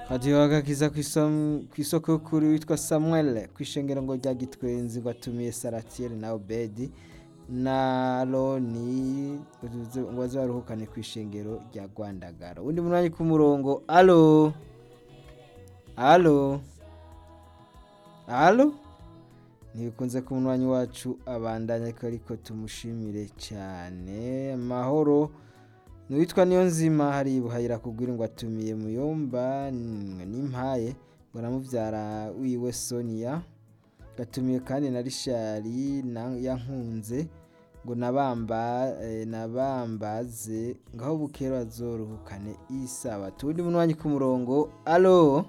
radiyo agakiza ku isoko y'ukuri witwa samuel ku ishengero ngo rya gitwenzi ngo atumiye saratiyeri na obedi na roni ngo baze baruhukane ku ishengero rya rwandagara undi munani ku murongo alo alo alo ntibikunze ku munwanyi wacu abandanya ariko ariko tumushimire cyane amahoro Nuwitwa niyo nzima hari buhayira kugwira ngo atumiye muyomba n'impaye ngo aramubyara wiwe Sonia gatumiye kandi na Rishari yankunze ngo nabamba nabambaze ngaho bukera azoruhukane isabato undi munwanyi ku murongo alo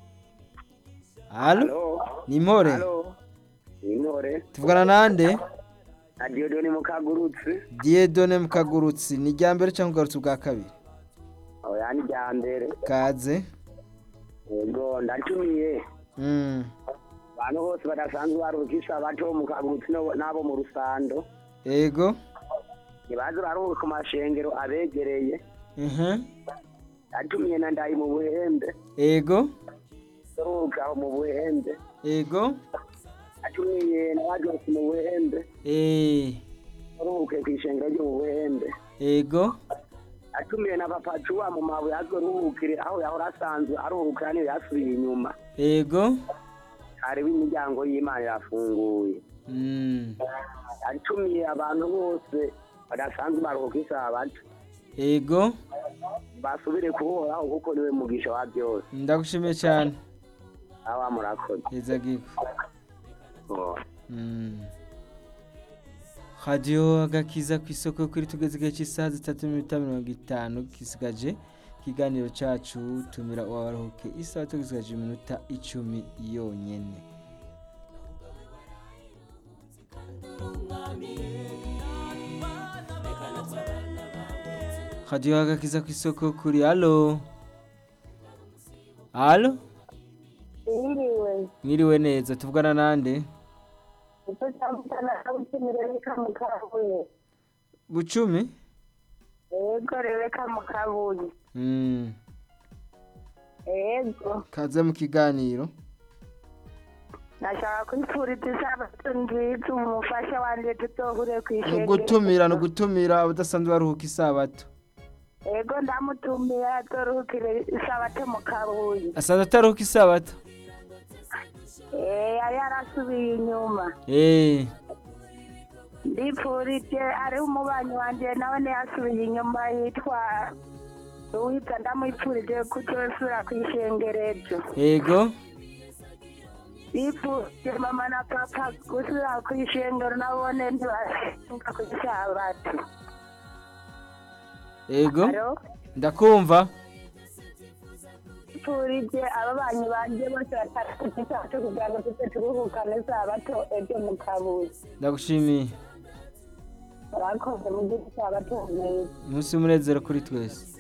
alo ni impore intore tuvugana nande na diyodoni mukagurutsi Diedone mukagurutsi ni irya mbere cyangwa ugarutse ubwa kabiri oya ni rya mbere kaze yego ndatumiye mm. abantu bose badasanzwe baruhukisha bato mukagurutsi no- n'abo mu rusando ego ntibaze baruhuka ku mashengero abegereye mhm ndatumiye na ndayi mu buhembe ego turuhuka mu buhembe ego ndatumiye na bajosi mu buhembe eh turuhuke ku ishengero ryo mu buhembe ego atumiye na papa cuwa mu mabuye azoruhukire aho yahora asanzwe aruhukira niyo yasubiye inyuma ego hariho imiryango y'imana irafunguye mm. atumiye abantu bose badasanzwe baruhuka isabato ego basubire kuhoraho kuko niwe mugisha wa byose ndagushimiye cyane aba murakoze heza giko Oh. mm. radiyo agakiza ku isoko kuri tugeze igihe cy'isaha zitatu n'iminota mirongo itanu gisigaje ikiganiro cyacu tumira uwabaruhuke isaha tugisigaje iminota icumi yonyine radiyo agakiza ku isoko kuri alo alo Iriwe, mwiriwe neza tuvugana nande icyo cyamutana abutumire reka mukabuye. bucumi Ego reka mukabuye. mm. Ego, kaze mu kiganiro nashaka kwifuriza isabato nziza umufasha wanje tuzohure ku ni ishengero. ugutumira ni ugutumira abadasanzwe baruhuka isabato Ego ndamutumiye azoruhukire isabato mu kabuye. asanzwe ataruhuka isabato Eh, yari yarasubiye inyuma. Eh, Ndipfurije ari umubanyi wanje nawe ntiyasubiye inyuma yitwa Uwita ndamwipfurije kuzosubira ku ishengero ejo. yego Ndipfurije mama na papa gusubira ku ishengero nabone ntibashinga ku isabato. yego Alo? ndakumva Ndipfurije ababanyi banje bose batari ku isabato kugira ngo tuze turuhukane isabato ejo mu kabuye. ndagushimiye Murakoze mu gihe isabato nziza. umunsi w'umunezero kuri twese